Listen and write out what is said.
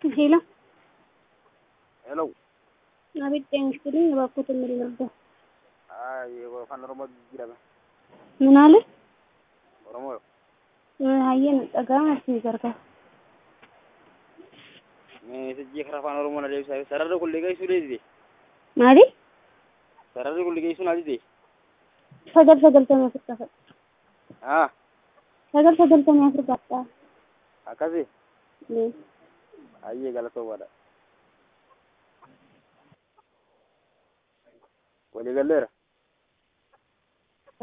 ሄሎ ሄሎ አቤት ጤና ይስጥልኝ። እባክዎትን ምን ልርዳው? አይ የፋን ኦሮሞ ጅጅረመ ምን አለ? ኦሮሞ ሀየን ጠጋ ማለት ይገርጋል sijjii karaa afaan oromoo na deebisaa sararri kun liqeessuu deesise ማሊ sararri kun liqeessuu naa dide ሰገል ሰገልተኛ ፍርቀፈ aa ሰገል ሰገልተኛ ፍርቀጣ akkasi ayyee galatoomaadha walii galleera